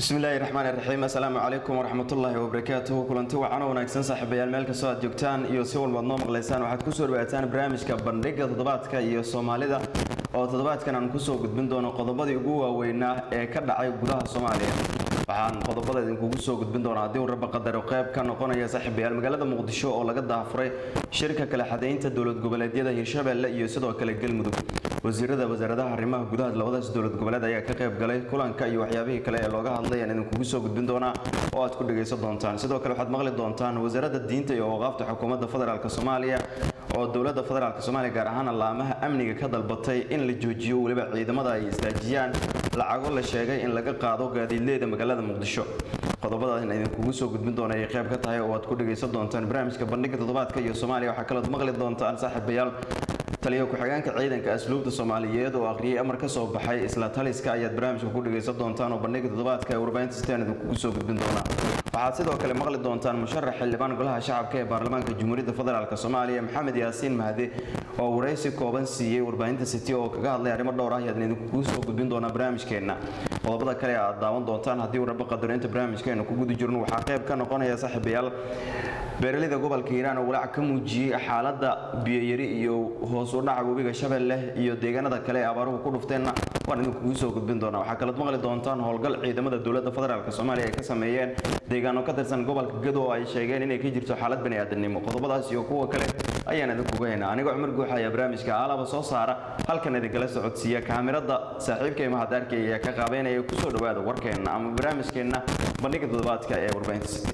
bismillaahi raxmaan iraxiim assalaamu calaykum waraxmatullaahi wabarakaatuhu kulanti wacano wanaagsan saaxiibayaal meel kastoo aad joogtaan iyo si walbaad noo maqlaysaan waxaad kusoo dhawaataan barnaamijka bandhiga toddobaadka iyo soomaalida oo toddobaadkan aan kusoo gudbin doono qodobadii ugu waaweynaa ee ka dhacay gudaha soomaaliya waxaan qodobada idinkugu soo gudbin doonaa haddii uu rabba qadaro qayb ka noqonaya saaxiibayaal magaalada muqdisho oo laga daafuray shirka kale xadaynta dowlad goboleedyada hirshabeelle iyo sidoo kale galmudug wasiirada wasaaradaha arrimaha gudaha labadaas dowlad goboleed ayaa ka qayb galay kulanka iyo waxyaabihii kale ee looga hadlay aan idinkugu soo gudbin doonaa oo aad ku dhagaysan doontaan sidoo kale waxaad maqli doontaan wasaaradda diinta iyo awqaafta xukuumadda federaalk soomaaliya oo dowladda federaalk soomaaliya gaar ahaan allaamaha amniga ka dalbatay in la joojiyo weliba ciidamada ay istaajiyaan lacago la sheegay in laga qaado gaadiidleyda magaalada muqdisho qodobada in idinkugu soo gudbin doona ay qayb ka tahay oo aad ku dhagaysan doontaan barnaamijka bandhiga toddobaadka iyo soomaaliya waxaa kalood maqli doontaan saaxiibayaal taliyo ku-xigeenka ciidanka asluubta soomaaliyeed oo akhriyay amar ka soo baxay isla taliska ayaad barnaamijka ku dhagaysan doontaan oo bandhiga toddobaadka ee warbaahinta sitaan idinkugu soo gudbin doonaa waxaad sidoo kale maqli doontaan musharax xildhibaan golaha shacabka ee baarlamaanka jamhuuriyadda federaalk soomaaliya maxamed yaasiin mahdi oo waraysi kooban siiyey warbaahinta city oo kaga hadlay arrimo dhowr ah ayaad idinkugu soo gudbin doonaa barnaamijkeenna qodobada kale aad daawan doontaan haddii uu rabbo qadarinta barnaamijkeena ku guda jirno waxaa qayb ka noqonaya saaxiibayaal beeraleyda gobolka hiiraan oo walaac ka muujiyey xaaladda biyoyari iyo hoos u dhaca webiga shabeelle iyo deegaanada kale ee abaaruhu ku dhufteenna waan idinkugu soo gudbin doonaa waxaa kalood maqli doontaan howlgal ciidamada dowladda federaalk soomaaliya ay ka sameeyeen deegaano ka tirsan gobolka gado oo ay sheegeen inay ka jirto xaalad baniaadanimo qodobadaas iyo kuwa kale ayaan idinkuga haynaa anigoo cumar guuxa ayaa barnaamijka aalaba soo saara halkan idinkala socodsiiya kaamirada saaxiibkay mahadaarkay ayaa ka qaabeynaya kusoo dhawaada warkeenna ama barnaamijkeenna bandhiga toddobaadka ee warbaahinta city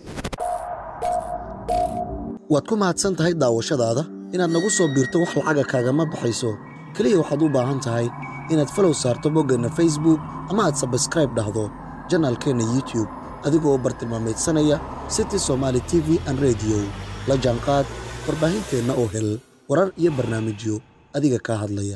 waad ku mahadsan tahay daawashadaada inaad nagu soo biirto wax lacaga kaagama baxayso keliya waxaad u baahan tahay inaad falow saarto boggeenna facebook ama aad sabskraib dhahdo janaalkeenna youtub adigoo bartilmaamaydsanaya city somaali t v an rediyo la jaanqaad warbaahinteenna oo hel warar iyo barnaamijyo adiga kaa hadlaya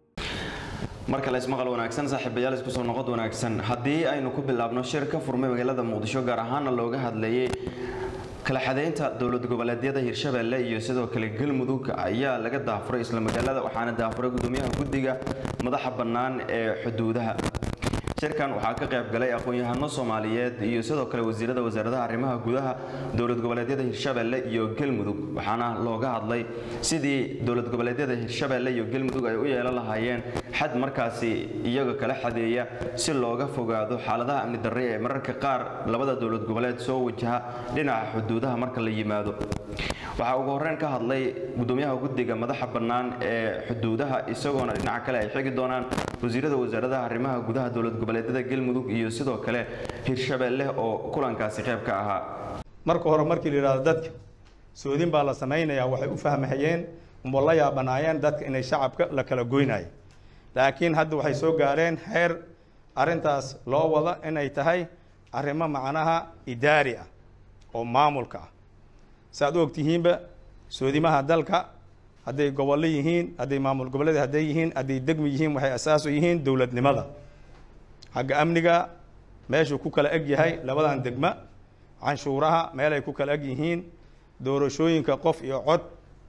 mar kale ismaqal wanaagsan saaxiibayaal isku soo noqod wanaagsan haddii aynu ku bilaabno shir ka furmay magaalada muqdisho gaar ahaana looga hadlayay kala xadaynta dowlad goboleedyada hirshabeelle iyo sidoo kale galmudug ayaa laga daafuray isla magaalada waxaana daafuray gudoomiyaha guddiga madaxa bannaan ee xuduudaha shirkan waxaa ka qayb galay aqoon-yahano soomaaliyeed iyo sidoo kale wasiirada wasaaradaha arrimaha gudaha dowlad goboleedyada hirshabeelle iyo galmudug waxaana looga hadlay sidii dowlad goboleedyada hirshabeelle iyo galmudug ay u yeelan lahaayeen xad markaasi iyaga kala xadeeya si looga fogaado xaaladaha amni darre ee mararka qaar labada dowlad goboleed soo wajaha dhinaca xuduudaha marka la yimaado waxaa ugu horreyn ka hadlay gudoomiyaha guddiga madaxa bannaan ee xuduudaha isagoona dhinaca kale ay xigi doonaan wasiirada wasaaradaha arrimaha gudaha dowlad goboleedyada galmudug iyo sidoo kale hirshabeelle oo kulankaasi qayb ka ahaa marka hore markii la yidhahdo dadka soodin baa la samaynayaa waxay u fahmahayeen umo la yaabanaayeen dadka inay shacabka la kala goynayo laakiin hadda waxay soo gaareen heer arrintaas loo wada inay tahay arrimo macnaha idaari ah oo maamulka ah saaad u ogtihiinba soodimaha dalka hadday gobollo yihiin hadday maamul goboleed hadday yihiin hadday degmi yihiin waxay asaasu yihiin dowladnimada xagga amniga meeshuu ku kala eg yahay labadan degma canshuuraha meelay ku kala eg yihiin doorashooyinka qof iyo cod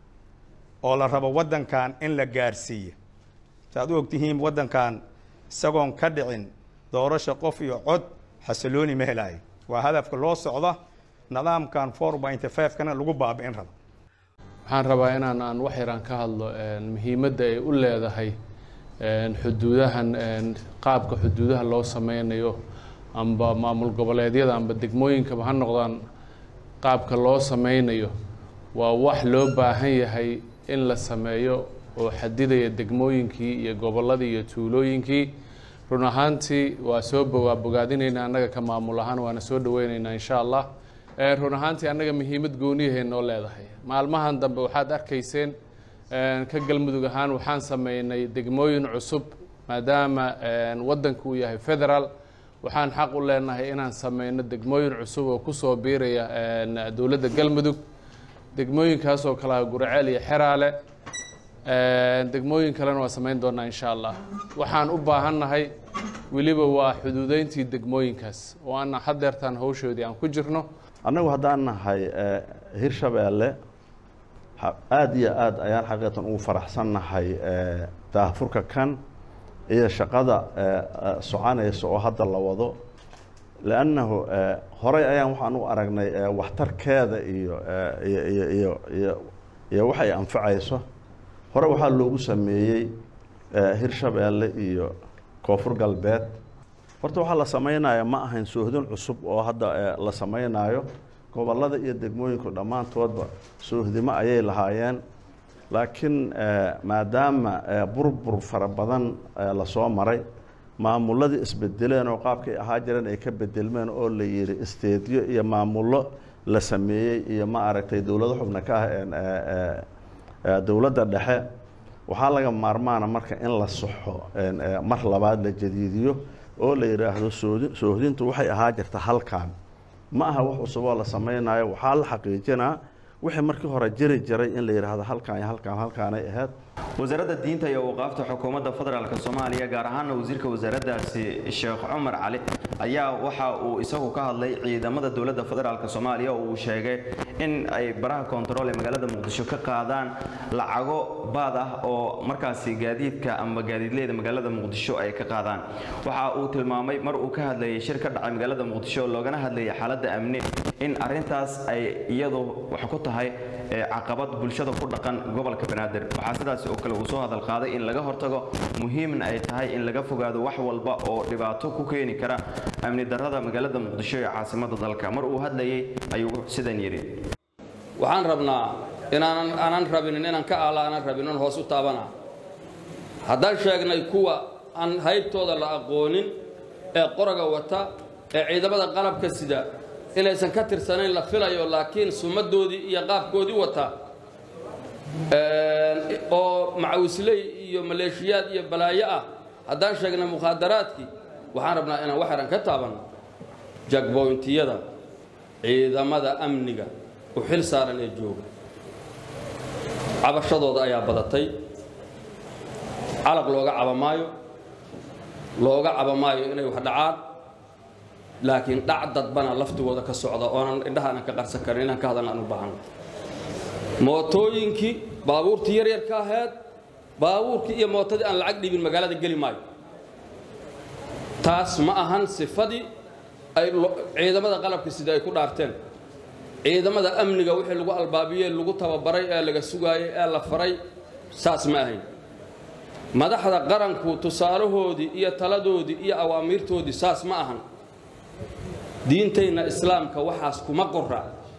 oo la rabo waddankan in la gaarsiiyo saaad u ogtihiin waddankan isagoon ka dhicin doorasho qof iyo cod xasilooni ma helaayo waa hadafka loo socda nidaamkan four pointy five kana lagu baabi'in rabo waxaan rabaa inaan aan wax yaraan ka hadlo muhiimadda ay u leedahay xuduudahan qaabka xuduudaha loo sameynayo amba maamul goboleedyada amba degmooyinkaba ha noqdaan qaabka loo sameynayo waa wax loo baahan yahay in la sameeyo oo xadidaya degmooyinkii iyo gobolladii iyo tuulooyinkii run ahaantii waa soo bogaa bogaadinayna annaga ka maamul ahaan waana soo dhaweyneynaa insha allah run ahaantii annaga muhiimad gooniyahay noo leedahay maalmahan dambe waxaad arkayseen ka galmudug ahaan waxaan sameynay degmooyin cusub maadaama waddanku uu yahay federaal waxaan xaq u leenahay inaan sameyno degmooyin cusub oo kusoo biiraya dowladda galmudug degmooyinkaasoo kale ah guraceel iyo xeraale degmooyin kalena waa sameyn doonaa insha allah waxaan u baahannahay weliba waa xuduudeyntii degmooyinkaas oo ana hadeertaan hawshoodii aan ku jirno annagu haddaan nahay hirshabeelle aada iyo aad ayaan xaqiiqatan ugu faraxsannahay daahfurka kan iyo shaqada soconaysa oo hadda la wado lannahu horey ayaan waxaan u aragnay waxtarkeeda iyo iyo iyo iyo iyo iyo waxay anfacayso hore waxaa loogu sameeyey hirshabeelle iyo koonfur galbeed horta waxaa la sameynaya ma ahayn soohdin cusub oo hadda la sameynaayo gobollada iyo degmooyinku dhammaantoodba soohdimo ayay lahaayeen laakiin maadaama burbur fara badan lasoo maray maamulladii isbedeleen oo qaabkay ahaa jireen ay ka bedelmeen oo la yidhi isteedyo iyo maamullo la sameeyey iyo ma aragtay dowlado xubna ka ah dowladda dhexe waxaa laga maarmaana marka in la saxo mar labaad la jadiidiyo oo la yidhaahdo soodi soohdintu waxay ahaa jirta halkan ma aha wax cusub oo la sameynayo waxaa la xaqiijinaa wixii markii hore jiri jiray in la yidhaahdo halkan iyo halkan halkaanay ahayd wasaaradda diinta iyo awqaafta xukuumadda federaalk soomaaliya gaar ahaana wasiirka wasaaraddaasi sheekh cumar cali ayaa waxa uu isagu ka hadlay ciidamada dowladda federaalk soomaaliya oo uu sheegay in ay baraha koontarool ee magaalada muqdisho ka qaadaan lacago baad ah oo markaasi gaadiidka ama gaadiidleyda magaalada muqdisho ay ka qaadaan waxa uu tilmaamay mar uu ka hadlayay shir ka dhacay magaalada muqdisho loogana hadlayay xaaladda amni in arintaas ay iyadu wax ku tahay caqabad bulshada ku dhaqan gobolka banaadir waxaa sidaas oo kale uu soo hadal qaaday in laga hortago muhiimna ay tahay in laga fogaado wax walba oo dhibaato ku keeni kara amni darrada magaalada muqdisho ee caasimada dalka mar uu hadlayay ayuu sidan yidhi waxaan rabnaa inaanan aanan rabinin inaan ka aala aanan rabin on hoos u taabana haddaan sheegnay kuwa aan haybtooda la aqoonin ee qoraga wata ee ciidamada qalabka sida inaysan ka tirsanayn la filayo laakiin sumadoodii iyo qaabkoodii wata oo macawisley iyo maleeshiyaad iyo balaayo ah haddaan sheegnay mukhaadaraadkii waxaan rabnaa inaan wax yaran ka taabanno jagboyntiyada ciidamada amniga u xil saaran ee jooga cabashadooda ayaa badatay calaq looga caba maayo looga caba maayo inay wax dhacaan laakiin dhac dadbana laftigooda ka socda oonan indhaha aanan ka qarsan karin inaan ka hadalna aan u baahanno mootooyinkii baabuurtii yaryarka ahayd baabuurkii iyo mootadii aan lacag dhibin magaalada geli maayo taas ma ahan sifadii ay ciidamada qalabka sida ay ku dhaarteen ciidamada amniga wixii lagu albaabiyey lagu tababaray ee laga sugaayey ee la faray saas ma ahayn madaxda qaranku tusaalahoodii iyo taladoodii iyo awaamiirtoodii saas ma ahan diintayna islaamka waxaas kuma qora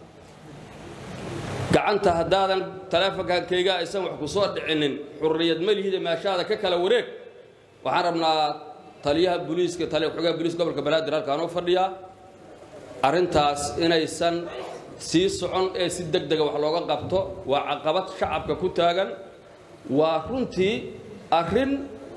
gacanta haddaadan taleefonkankayga aysan wax ku soo dhicinin xurriyad malihida meeshaada ka kala wareeg waxaan rabnaa taliyaha booliiska taliya xogaha booliiska gobolka banaadir halkaan u fadhiyaa arrintaas inaysan sii socon ee si deg dega wax looga qabto waa caqabad shacabka ku taagan waa runtii arrin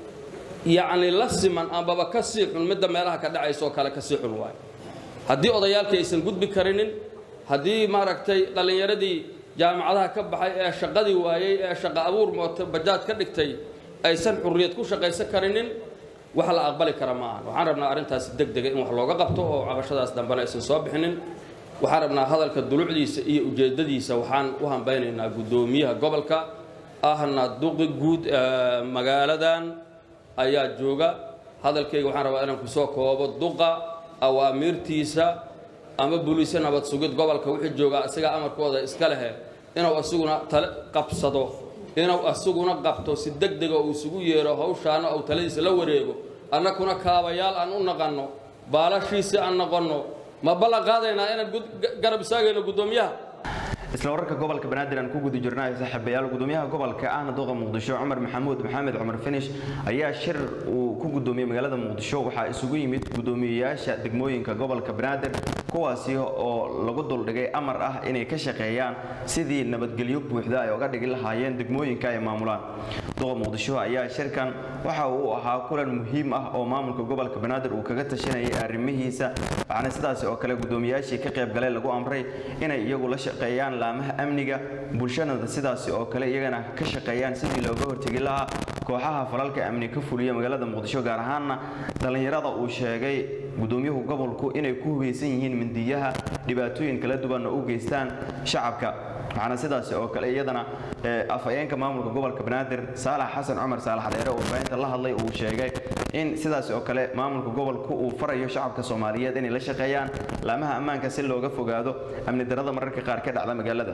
yacni la siman ambaba ka sii xun midda meelaha ka dhacaysa oo kale ka sii xun waayo haddii odayaalkii aysan gudbi karinin haddii maaragtay dhallinyaradii jaamacadaha ka baxay ee shaqadii waayey ee shaqo abuur mooto bajaaj ka dhigtay aysan xurriyad ku shaqaysan karinin wax la aqbali kara ma ahan waxaan rabnaa arrintaasi deg dega in wax looga qabto oo cabashadaas dambena aysan soo bixinin waxaan rabnaa hadalka dulucdiisa iyo ujeeddadiisa waxaan u hambaynaynaa guddoomiyaha gobolka ahna duqi guud magaaladan ayaa jooga hadalkayga waxaan rabaa inaan kusoo koobo duqa awaamiirtiisa ama buliise nabad sugid gobolka wixii joogaa isagaa amarkooda iska lehe inuu asuguna tale qabsado inuu asuguna qabto si deg dega uu isugu yeero hawshaana uu taladiisa la wareego annakuna kaabayaal aan u naqanno baalashiisi aan noqonno ma ballan qaadaynaa inaan garab istaagayno guddoomiyaha isla wararka gobolka banaadir aan ku guda jirnay saaxiibayaal gudoomiyaha gobolka ahna duqa muqdisho cumar maxamuud maxamed cumar finish ayaa shir uu ku gudoomiyey magaalada muqdisho waxaa isugu yimid gudoomiyeyaasha degmooyinka gobolka banaadir kuwaasi oo lagu duldhigay amar ah inay ka shaqeeyaan sidii nabadgelyo buuxda ay uga dhigi lahaayeen degmooyinka ay maamulaan duqa muqdisho ayaa shirkan waxa uu ahaa kulan muhiim ah oo maamulka gobolka banaadir uu kaga tashanayay arrimihiisa waxaana sidaasi oo kale gudoomiyaashii ka qayb galay lagu amray inay iyagu la shaqeeyaan laamaha amniga bulshadana sidaasi oo kale iyagana ka shaqeeyaan sidii looga hortegi lahaa kooxaha falalka amni ka fuliya magaalada muqdisho gaar ahaanna dhallinyarada uu sheegay gudoomiyuhu gobolku inay ku hubeysan yihiin mindiyaha dhibaatooyin kala duwanna u geystaan shacabka waxaana sidaasi oo kale iyadana afhayeenka maamulka gobolka banaadir saalax xasan cumar saalax dheere oo warbaahinta la hadlay uu sheegay in sidaasi oo kale maamulka gobolku uu farayo shacabka soomaaliyeed inay la shaqeeyaan laamaha ammaanka si looga fogaado amni darada mararka qaar ka dhacda magaalada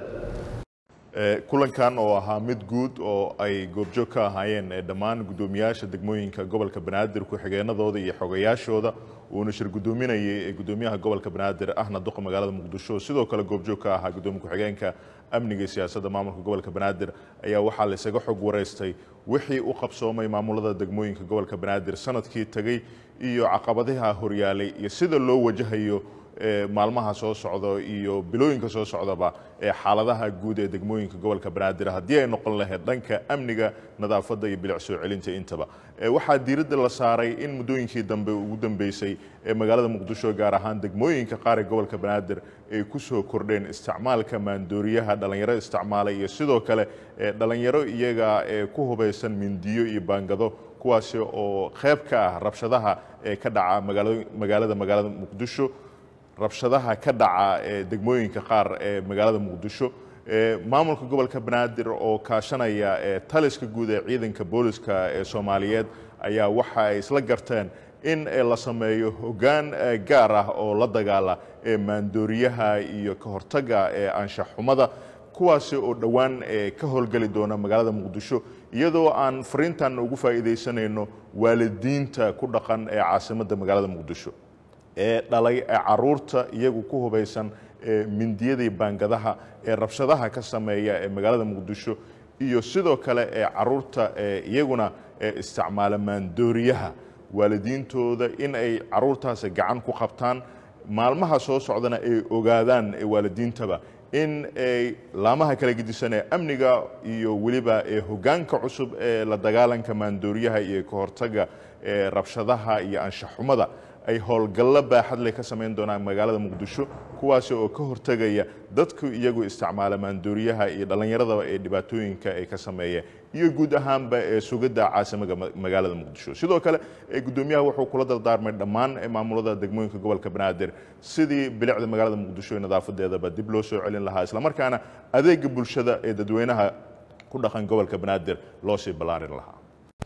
kulankan oo ahaa mid guud oo ay goobjoog ka ahaayeen dhammaan guddoomiyaasha degmooyinka gobolka banaadir ku-xigeenadooda iyo xogayaashooda uuna shir guddoominayay guddoomiyaha gobolka banaadir ahna duqa magaalada muqdisho sidoo kale goobjoog ka ahaa guddoomiye ku-xigeenka amniga iyo siyaasadda maamulka gobolka banaadir ayaa waxaa la isaga xog wareystay wixii u qabsoomay maamulada degmooyinka gobolka banaadir sanadkii tegey iyo caqabadaha horyaalay iyo sida loo wajahayo maalmaha soo socda iyo bilooyinka soo socdaba ee xaaladaha guud ee degmooyinka gobolka banaadir haddii ay noqon lahayd dhanka amniga nadaafadda iyo bilic soo celinta intaba waxaa diiradda la saaray in muddooyinkii dambe ugu dambeysay ee magaalada muqdisho gaar ahaan degmooyinka qaar ee gobolka banaadir ay ku soo kordheen isticmaalka maandooriyaha dhallinyaro isticmaalay iyo sidoo kale dhallinyaro iyaga ee ku hubaysan mindiyo iyo baangado kuwaasi oo qayb ka ah rabshadaha ee ka dhaca magaalada magaalada muqdisho rabshadaha ka dhaca ee degmooyinka qaar ee magaalada muqdisho maamulka gobolka banaadir oo kaashanaya taliska guud ee ciidanka booliska ee soomaaliyeed ayaa waxa ay isla garteen in la sameeyo hoggaan gaar ah oo la dagaala ee maandooriyaha iyo ka hortaga ee anshax xumada kuwaasi oo dhowaan ka howlgeli doona magaalada muqdisho iyadoo aan fariintan ugu faa'iidaysanayno waalidiinta ku dhaqan ee caasimadda magaalada muqdisho ee dhalay ee caruurta iyagu ku hubaysan ee mindiyadii baangadaha ee rabshadaha ka sameeya ee magaalada muqdisho iyo sidoo kale ee caruurta ee iyaguna ee isticmaala maandooriyaha waalidiintooda in ay caruurtaasi gacan ku qabtaan maalmaha soo socdana ay ogaadaan ee waalidiintaba in ay laamaha kala gedisan ee amniga iyo weliba ee hoggaanka cusub ee la dagaalanka maandooriyaha iyo ka hortaga ee rabshadaha iyo anshaxumada ay howlgallo baaxad leh ka samayn doonaan magaalada muqdisho kuwaasi oo ka hortegaya dadku iyagu isticmaala maandooriyaha iyo dhallinyaradaba ee dhibaatooyinka ay ka sameeya iyo guud ahaanba ee sugidda caasimaga magaalada muqdisho sidoo kale guddoomiyaha wuxuu kula dardaarmay dhammaan maamulada degmooyinka gobolka banaadir sidii bilicda magaalada muqdisho ee nadaafadeedaba dib loo soo celin lahaa islamarkaana adeega bulshada ee dadweynaha ku dhaqan gobolka banaadir loo sii ballaarin lahaa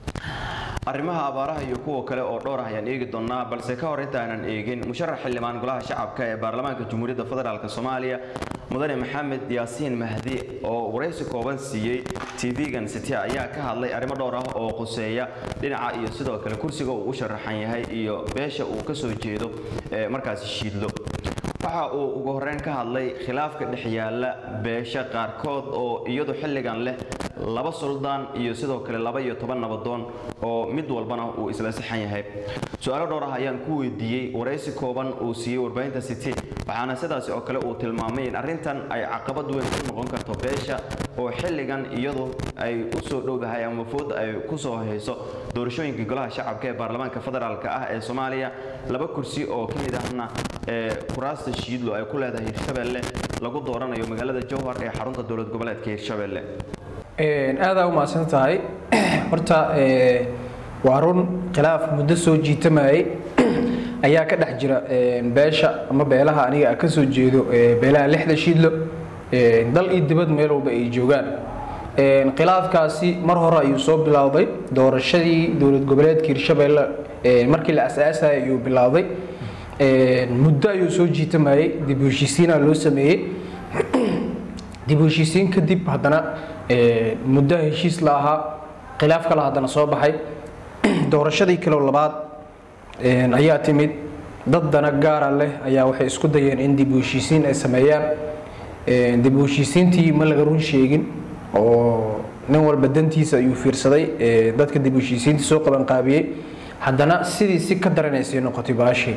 arrimaha abaaraha iyo kuwa kale oo dhowr ah ayaan eegi doonnaa balse ka hor intaanan eegin musharax xildhibaan golaha shacabka ee baarlamaanka jamhuuriyadda federaalk soomaaliya mudane maxamed yaasiin mahdi oo waraysi kooban siiyey tv-gan city ayaa ka hadlay arrimo dhowr ah oo quseeya dhinaca iyo sidoo kale kursiga uu u sharaxan yahay iyo beesha uu ka soo jeedo ee markaasi shiidlo waxa uu ugu horreyn ka hadlay khilaafka dhex yaalla beesha qaarkood oo iyadu xilligan leh laba suldaan iyo sidoo kale laba iyo toban nabadoon oo mid walbana uu isla saxan yahay su-aalo dhowr ah ayaan ku weydiiyey waraysi kooban uu siiyey warbaahinta city waxaana sidaasi oo kale uu tilmaamay in arrintan ay caqabad weyn ku noqon karto beesha oo xilligan iyadu ay u soo dhowdahay ama food ay ku soo hayso doorashooyinka golaha shacabka ee baarlamaanka federaalk ah ee soomaaliya laba kursi oo ka mid ahna ee kuraasta shiidlo ay ku leedahay hirshabelle lagu dooranayo magaalada jowhar ee xarunta dowlad goboleedka hirshabelle aadaa u mahadsan tahay horta waa run khilaaf muddo soo jiitamayay ayaa ka dhex jira beesha ama beelaha aniga ka soo jeedo beelaha lixda shiidlo dal iyo dibad meel walba ay joogaan khilaafkaasi mar hore ayuu soo bilowday doorashadii dowlad goboleedka hirshabelle markii la asaasayay ayuu bilowday muddo ayuu soo jiitamayay dib u heshiisiina loo sameeyey dib u heshiisiin kadib haddana muddo heshiis la ahaa khilaaf kale haddana soo baxay doorashadii kale labaad ayaa timid dad dana gaara leh ayaa waxay isku dayeen in dib u heshiisiin ay sameeyaan dib u heshiisiintii ma laga run sheegin oo nin walba dantiisa ayuu fiirsaday dadka dib u heshiisiintii soo qabanqaabiyey haddana sidii si ka daranaysay noqotay baashii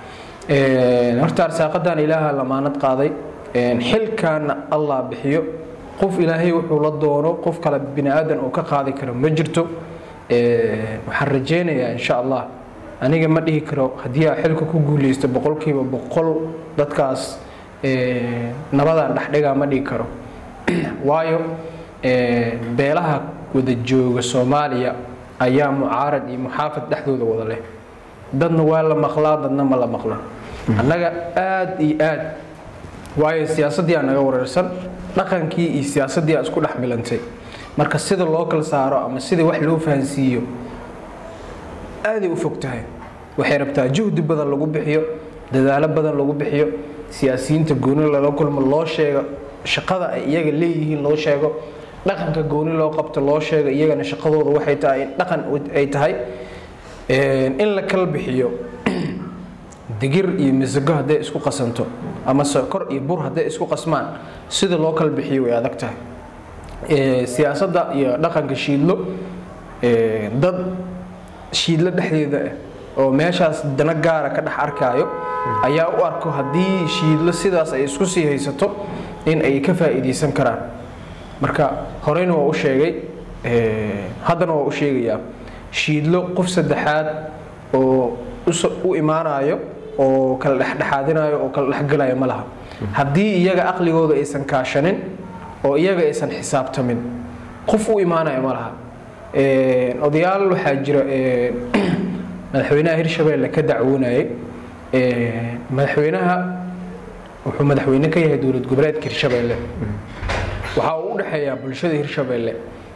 horta arsaaqadan ilaaha lamaanad qaaday xilkaana allah bixiyo qof ilaahay wuxuu la doono qof kale bini aadan uu ka qaadi karo ma jirto waxaan rajeynayaa insha allah aniga ma dhihi karo haddii aa xilka ku guuleysto boqolkiiba boqol dadkaas nabadaan dhexdhigaa ma dhihi karo waayo beelaha wada jooga soomaaliya ayaa mucaarad iyo muxaafad dhexdooda wada leh dadna waa la maqlaa dadna ma la maqla annaga aad iyo aad waayo siyaasaddii aa naga wareersan dhaqankii iyo siyaasaddii aa isku dhex milantay marka sida loo kala saaro ama sida wax loo fahansiiyo aaday u fog tahay waxay rabtaa juhdi badan lagu bixiyo dadaalo badan lagu bixiyo siyaasiyiinta gooni lala kulmo loo sheego shaqada ay iyaga leeyihiin loo sheego dhaqanka gooni loo qabto loo sheego iyagana shaqadooda waxay tahay in dhaqan ay tahay in la kala bixiyo digir iyo misago hadday isku qasanto ama sokor iyo bur hadday isku qasmaan sida loo kala bixiyo way adag tahay siyaasadda iyo dhaqanka shiidlo dad shiidlo dhexdeeda ah oo meeshaas dana gaara ka dhex arkaayo ayaa u arko haddii shiidlo sidaas ay isku sii haysato in ay ka faa'iidaysan karaan marka horeyna waa u sheegay haddana waa u sheegayaa shiidlo qof saddexaad oo u imaanayo oo kala dhexdhexaadinayo oo kala dhexgalayo ma laha haddii iyaga aqligooda aysan kaashanin oo iyaga aysan xisaabtamin qof u imaanayo ma laha odayaal waxaa jira madaxweynaha hirshabeelle ka dacwoonayay madaxweynaha wuxuu madaxweyne ka yahay dowlad goboleedka hirshabeelle waxaa uu u dhexeeyaa bulshada hirshabeelle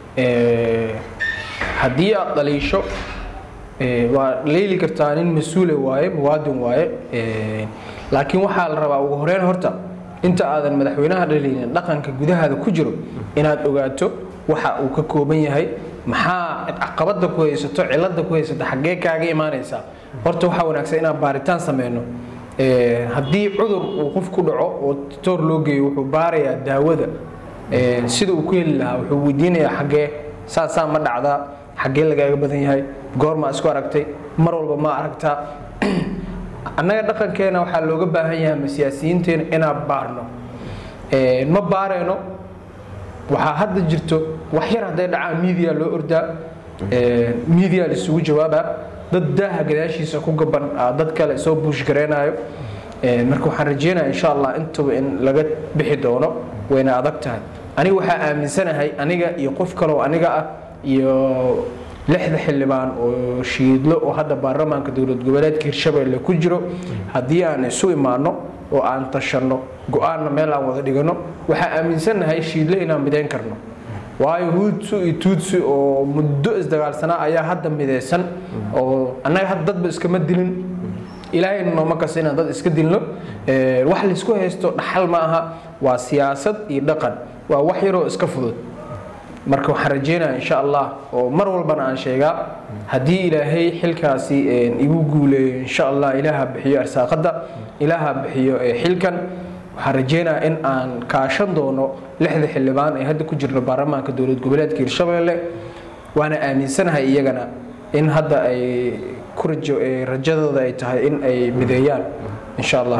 haddii aad dhaliisho waa leeli kartaa nin mas-uule waaye muwaadin waaye laakiin waxaa la rabaa ugu horeyn horta inta aadan madaxweynaha dhalinin dhaqanka gudahaada ku jiro inaad ogaato waxa uu ka kooban yahay maxaa caqabada ku haysato cilada ku haysato xaggee kaaga imaanaysaa horta waxaa wanaagsan inaan baaritaan sameyno haddii cudur uu qof ku dhaco oo toor loo geeyo wuxuu baarayaa daawada sida uu ku heli lahaa wuxuu weydiinayaa xaggee saasaa ma dhacdaa xaggee lagaaga badan yahay goormaa isku aragtay mar walba ma aragtaa annaga dhaqankeena waxaa looga baahan yahay ama siyaasiyiinteena inaan baarno ma baarayno waxaa hadda jirto wax yar hadday dhacaan media loo ordaa media laisugu jawaabaa dad daaha gadaashiisa ku gaban dad kale soo buush gareynayo marka waxaan rajeynaya insha allah intaba in laga bixi doono wayna adag tahay aniga waxaa aaminsanahay aniga iyo qof kaleoo aniga ah iyo lixda xildhibaan oo shiidlo oo hadda baarlamaanka dowlad goboleedka hirshabeelle ku jiro haddii aan isu imaano oo aan tashanno go-aanna meel aan wada dhigano waxaa aaminsannahay shiidlo inaan midayn karno waayo huudsu iyo tuudsi oo muddo isdagaalsanaa ayaa hadda midaysan oo annaga hadda dadba iskama dilin ilaahayna nooma kasta inaan dad iska dilno wax laysku haysto dhaxal ma aha waa siyaasad iyo dhaqan waa wax yaroo iska fudud marka waxaan rajeynaya insha allah oo mar walbana aan sheegaa haddii ilaahay xilkaasi igu guuleeyo insha allah ilaaha bixiyo arsaaqada ilaaha bixiyo xilkan waxaan rajeynaya in aan kaashan doono lixda xildhibaan ee hadda ku jirno baarlamaanka dowlad goboleedka hirshabeelle waana aaminsanahay iyagana in hadda ay ku rajo rajadooda ay tahay in ay mideeyaan insha allah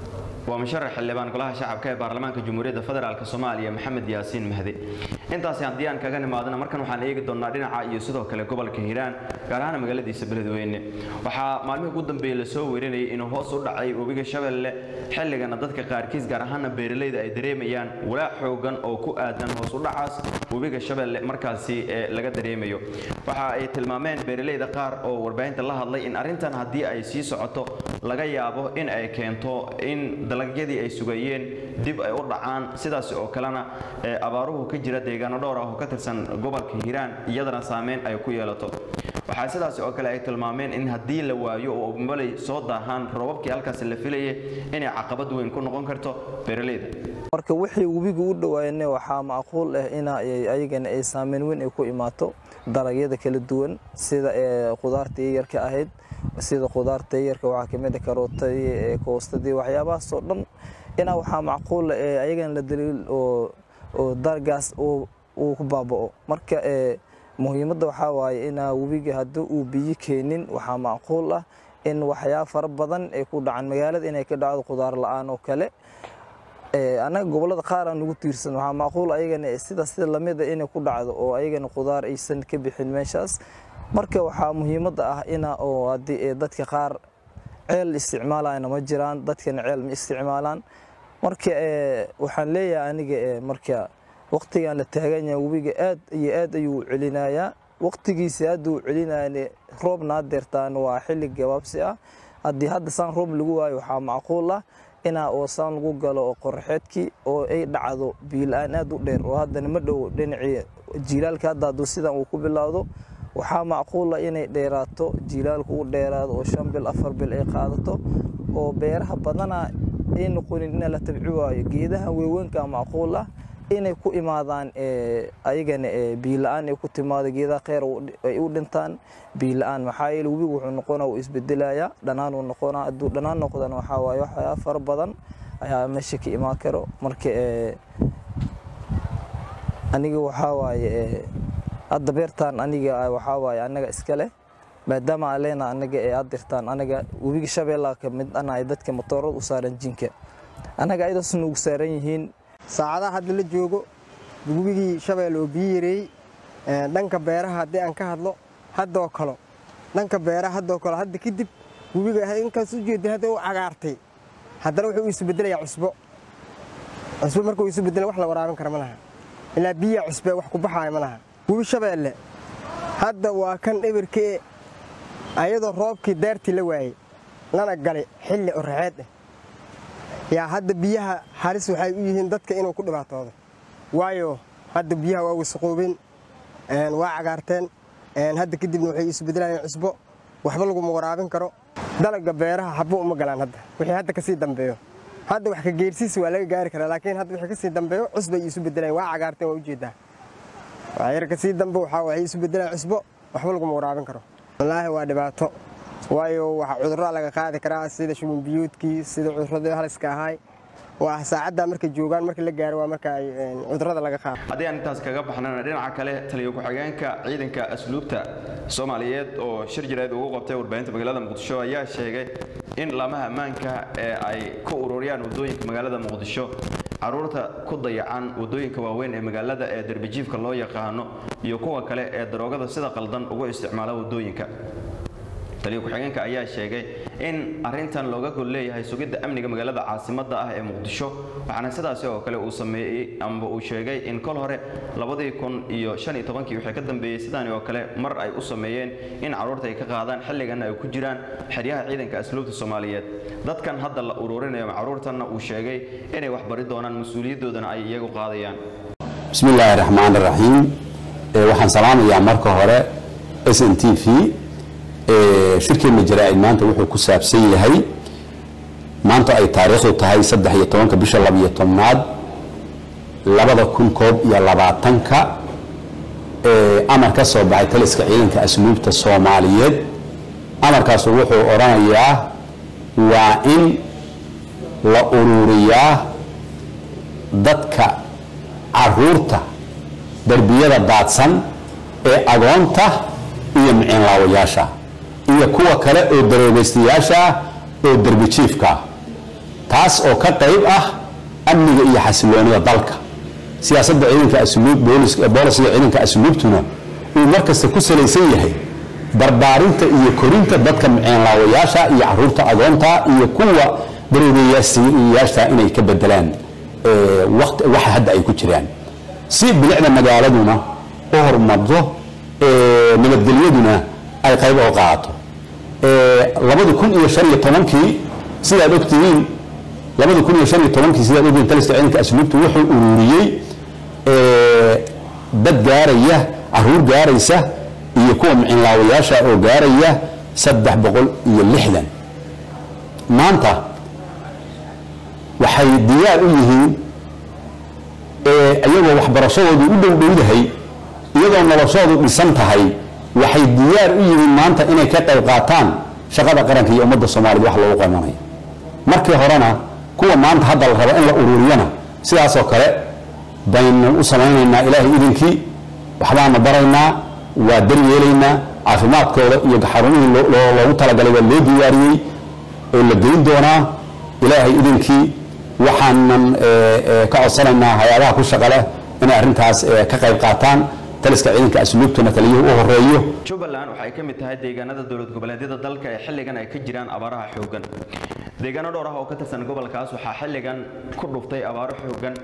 waa musharax xildhibaan golaha shacabka ee baarlamaanka jamhuuriyadda federaalk soomaaliya maxamed yaasiin mahdi intaasi haddii aan kaga nimaadana markan waxaan eegi doonnaa dhinaca iyo sidoo kale gobolka hiiraan gaar ahaan magaaladiisa beledweyne waxaa maalmihii ugu dambeeyey lasoo werinayay inuu hoos u dhacay webiga shabeelle xilligana dadka qaarkiis gaar ahaana beeralayda ay dareemayaan walaac xoogan oo ku aadan hoos u dhacaas webiga shabeelle markaasi ee laga dareemayo waxa ay tilmaameen beeralayda qaar oo warbaahinta la hadlay in arrintan haddii ay sii socoto laga yaabo in ay keento in dalagyadii ay sugayeen dib ay u dhacaan sidaas oo kalena abaaruhu ka jira deegaano dhowr ah oo ka tirsan gobolka hiiraan iyadana saameyn ay ku yeelato waxaa sidaas oo kale ay tilmaameen in haddii la waayo oo malay soo daahaan roobabkii halkaasi la filayay inay caqabad weyn ku noqon karto beeralayda marka wixii webiga u dhawaayne waxaa macquul ah in ayagana ay saameyn weyn ay ku imaato dalagyada kala duwan sida qudaarta yaryarka ahayd sida qudaarta yaryarka waxaa kamid a karootadii koostadii waxyaabahaasoo dhan inaa waxaa macquul ayagana la daliil oo dalagaas uu ku baaba'o marka muhiimadda waxaa waaye inaa webiga haddii uu biyo keenin waxaa macquul ah in waxyaaba fara badan ay ku dhacan magaalada inay ka dhacdo qudaar la-aan oo kale annaga gobollada qaar aan ugu tiirsan waxaa macquul ayagana sida sida lamida inay ku dhacdo oo ayagana qudaar aysan ka bixin meeshaas marka waxaa muhiimadda ah ina oo haddii dadka qaar ceel isticmaalayana ma jiraan dadkana ceel ma isticmaalaan marka waxaan leeyahay aniga marka waqtigan la taagan yahay webiga aad iyo aad ayuu celinayaa waqtigiisa aad uu celinayane roobna adeertaan waa xilli gabaabsi ah haddii hadda saan roob lagu waayo waxaa macquul ah inaa oo saan lagu galo oo qorraxeedkii oo ay dhacdo biila-aan aad u dheer oo haddana ma dhow dhinacii jiilaalka hadda hadduu sidan uu ku bilowdo waxaa macquul ah inay dheeraato jiilaalku u dheeraado oo shan bil afar bil ay qaadato oo beeraha badanaa ay noqonin in la tabci waayo geedaha weeweynka macquul ah inay ku imaadaan ayagana biila-aan ay ku timaado geedaha kheyr ay u dhintaan biila-aan maxaa yeele webigu wuxuu noqonaa uu isbedelayaa dhanaan uu noqonaa hadduu dhanaan noqdana waxaa waaye waxyaaba fara badan ayaa meesha ka imaan karo marka aniga waxaa waaye hadda beertaan aniga waxaa waaye anaga iska leh maadaama aan leenaha anaga ee aad dirtaan anaga webiga shabeellaha ka mid ana ay dadka matoorada u saaran jinka anaga ayadaas nuugu saaran yihiin saacadaha hadda la joogo webigii shabeelle oo biyo yareeyey dhanka beeraha haddii aan ka hadlo haddoo kalo dhanka beeraha haddoo kalo hadda kadib webiga inkaas u jeedin hadda u cagaartay haddana wuxuu isu bedelayaa cusbo cusbo markuu isu bedela wax la waraabin kara ma laha ilaa biyaa cusbe wax ku baxaaya ma laha webi shabeelle hadda waa kan eberkee ayadoo roobkii daartii la waayey lana galay xilli oraxeed ah yaa hadda biyaha halis waxay u yihiin dadka inuu ku dhibaatoodo waayo hadda biyaha waa wasaqoobeen waa cagaarteen hadda kadibna waxay isu bedelayeen cusbo waxba laguma waraabin karo dalaga beeraha xabo uma galaan hadda wixii hadda kasii dambeeyo hadda wax ka geersiisa waa laga gaari karaa laakiin hadda wixii kasii dambeeyo cusbay isu bedelayeen waa cagaarteen waa ujeedaa yar kasii dambe waxaa waxay isu bedelayeen cusbo waxba laguma waraabin karo wallaahi waa dhibaato waayo waxa cudurro laga qaadi karaa sida shuban biyuudkii sida cudurradii haliska ahaay waa saacadda markay joogaan marka la gaaro waa marka ay cudurrada laga qaado haddii aan intaas kaga baxnana dhinaca kale taliyo ku-xigeenka ciidanka asluubta soomaaliyeed oo shir jireed ugu qabtay warbaahinta magaalada muqdisho ayaa sheegay in laamaha ammaanka ee ay ku ururiyaan waddooyinka magaalada muqdisho caruurta ku dayacan waddooyinka waaweyn ee magaalada ee derbijiifka loo yaqaano iyo kuwa kale ee daroogada sida qaldan ugu isticmaala waddooyinka taliyo ku-xigeenka ayaa sheegay in arintan looga gol leeyahay sugidda amniga magaalada caasimadda ah ee muqdisho waxaana sidaasi oo kale uu sameeyey amba uu sheegay in kol hore labadii kun iyo shan iyo tobankii wixii ka dambeeyey sidaani oo kale mar ay u sameeyeen in carruurta ay ka qaadaan xilliganna ay ku jiraan xeryaha ciidanka asluubta soomaaliyeed dadkan hadda la ururinayo carruurtanna uu sheegay inay wax bari doonaan mas-uuliyadoodana ay iyagu qaadayaan bismi illaahi raxmaan raxiim waxaan salaamayaa marka hore s n t v shirkeenna jaraa-id maanta wuxuu ku saabsan yahay maanta ay taariikhdu tahay saddex iyo tobanka bisha labiyo tobnaad labada kun koob iyo labaatanka amar ka soo baxay taliska ciidanka asluubta soomaaliyeed amarkaasu wuxuu odhanayaa waa in la ururiyaa dadka caruurta derbiyada daadsan ee agoonta iyo miciinlaawayaasha iyo kuwa kale oo daroobaystayaasha oo derbijiifka taas oo ka qayb ah amniga iyo xasiloonida dalka siyaasadda ciidanka asluub boolisiga ciidanka asluubtuna uu markasta ku salaysan yahay barbaarinta iyo korinta dadka miciinlaawayaasha iyo caruurta agoonta iyo kuwa daroobayaasha inay ka bedelaan waxa hadda ay ku jiraan si bilicda magaaladuna u horumarto nabadgelyaduna ay qayb oo qaato labadi kun iyo shan iyo tobankii sidaad ogtihiin labadi kun iyo shan iyo tobankii sidaad ogtihiin taliska ciidanka asluubtu wuxuu ururiyey dad gaaraya caruur gaaraysa iyo kuwa miciinlaawayaasha oo gaaraya saddex boqol iyo lixdan maanta waxay diyaar u yihiin iyagoo waxbarashadoodu u dhowdhowdahay iyadoo noloshoodu dhisan tahay waxay diyaar u yihiin maanta inay ka qayb qaataan shaqada qaranka iyo ummadda soomaaliyed wax loogu qaybanayo markii horena kuwa maanta hadda la rabo in la ururiyana sidaasoo kale baynu u samaynaynaa ilaahay idinkii waxbaanu baraynaa waa daryeelaynaa caafimaadkooda iyo xarumihii loogu talagalay waa loo diyaariyey oo la geyn doonaa ilaahay idinkii waxaanan ka codsanaynaa hay-adaha ku shaqa leh inay arrintaas ka qayb qaataan taliska ciidanka asluubtuna taliyuhu u horeeyo jubbaland waxay ka mid tahay deegaanada dowlad goboleedyada dalka ee xilligan ay ka jiraan abaaraha xooggan deegaano dhowr ah oo ka tirsan gobolkaas waxaa xilligan ku dhuftay abaaro xooggan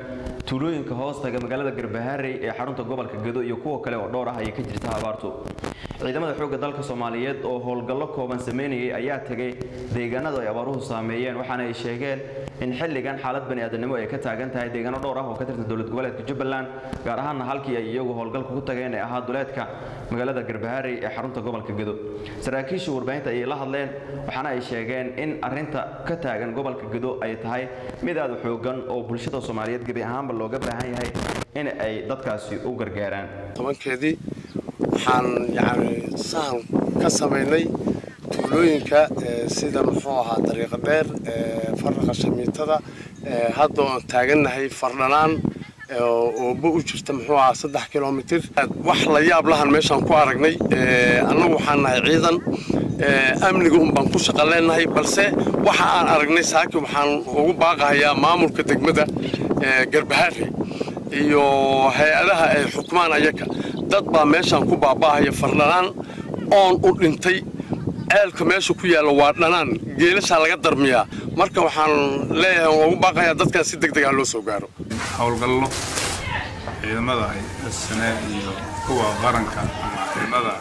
tuulooyinka hoostaga magaalada garbaharey ee xarunta gobolka gedo iyo kuwa kale oo dhowr ah ayay ka jirta abaartu ciidamada xoogga dalka soomaaliyeed oo howlgallo kooban sameynayay ayaa tegay deegaanada ay abaaruhu saameeyeen waxaana ay sheegeen in xilligan xaalad bani'aadanimo ay ka taagan tahay deegaano dhowr ah oo ka tirsan dowlad goboleedka jubbaland gaar ahaanna halkii ay iyagu howlgalka ku tageen ee ahaa duleedka magaalada garbaharey ee xarunta gobolka gedo saraakiisha warbaahinta ayay la hadleen waxaana ay sheegeen in arinta ka taagan gobolka gedo ay tahay mid aad u xoogan oo bulshada soomaaliyeed gebi ahaanba looga baahan yahay in ay dadkaasi u gargaaraan tobankeedii waxaan yani sahan ka samaynay tuulooyinka sida muxuu ahaa dariiqa dheer faraqa shamiitada hadda oon taagannahay fardhanaan ooba u jirta muxuu ahaa saddex kilomitir wax la yaab lahan meeshaan ku aragnay annagu waxaan nahay ciidan amniga un baan ku shaqo leenahay balse waxa aan aragnay saaki waxaan ugu baaqahayaa maamulka degmada garbahaare iyo hay-adaha ay xukumaan ayaga dad baa meeshaan ku baaba'ahaya fardhanaan oon u dhintay ceelka meesha ku yaalla waa dhanaan geelashaa laga darmiyaa marka waxaan leeyahay waan ugu baaqayaa dadkan si deg deg ah loo soo gaaro howlgallo ciidamada ay sane iyo kuwa qaranka ama ciidamada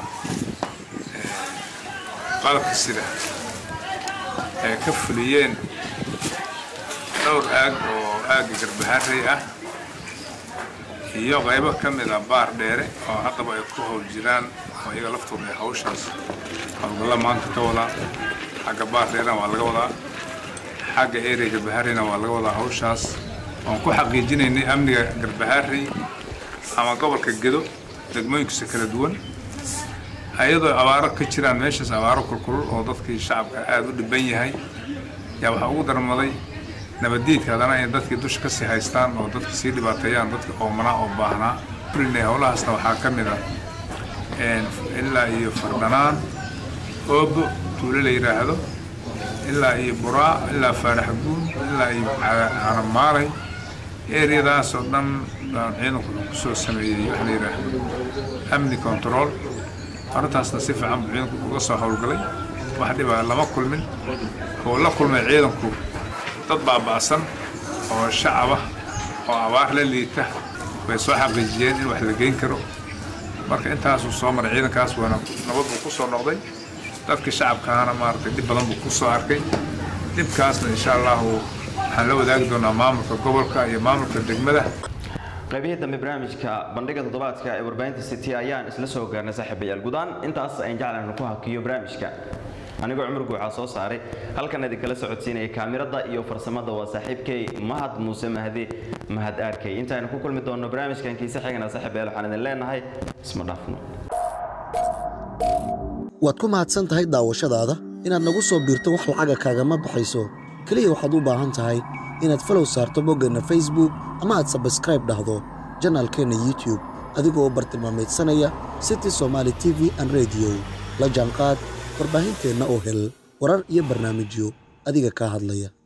qalabka sida ay ka fuliyeen dhowr aag oo aagga garbaharey ah iyo qaybo ka mid a baar dheere oo haddaba ay ku howl jiraan oo iyaga laftooda ay hawshaas howlgalla maanta ka wadaa xagga baar dheerena waa laga wadaa xagga area garbahareyna waa laga wadaa hawshaas oon ku xaqiijinaynay amniga garbaharey ama gobolka gedo degmooyinkiisa kala duwan ayadoo abaaro ka jiraan meeshaas abaaro kulkulul oo dadkii shacabka aada u dhiban yahay yaa waxaa ugu darmaday nabaddiidka haddana in dadkii dusha ka sii haystaan oo dadka sii dhibaateeyaan dadka oomanaa oo baahnaa fulinay howlahaasna waxaa ka mid ah ilaa iyo fardhanaan oobo tuulo la yidhaahdo ilaa iyo buraa ilaa faaraxguun ilaa iyo caramaalay eriyadaas oo dhan baan ciidanku wuxuu ku soo sameeyey waxa la yidhaahdo amni control arrintaasna si fiican buu ciidanku uga soo howlgalay wax dhibaa lama kulmin oo la kulmay ciidanku dad baaba'san oo shacaba oo abaar la liita bay soo xaqiijiyeen in wax la geyn karo marka intaasuu soo maray ciidankaas waana nabad buu ku soo noqday dadkii shacabkaana maaragtay dhib badan buu ku soo arkay dhibkaasna insha allahu waxaan la wadaagi doonaa maamulka gobolka iyo maamulka degmada qaybihii dambe barnaamijka bandhiga toddobaadka ee warbaahinta city ayaan isla soo gaarnay saaxiibayaal gudaan intaas ayaan jeclaan ku hakiyo barnaamijka anigoo cumar guuxaa soo saaray halkan idinkala socodsiinaya kaamirada iyo farsamada waa saaxiibkay mahad muuse mahdi mahad aarkay intaaynu ku kulmi doonno barnaamijkan kiise xigana saaxiibayaal waxaan idin leenahay isma dhaafno waad ku mahadsan tahay daawashadaada inaad nagu soo biirto wax lacaga kaagama baxayso keliya waxaad u baahan tahay inaad falow saarto boggeenna facebook ama aad sabskraib dhahdo janaalkeenna youtube adigoo bartilmaameedsanaya city somaali t v an rediyo la jaanqaad warbaahinteenna oo hel warar iyo barnaamijyo adiga kaa hadlaya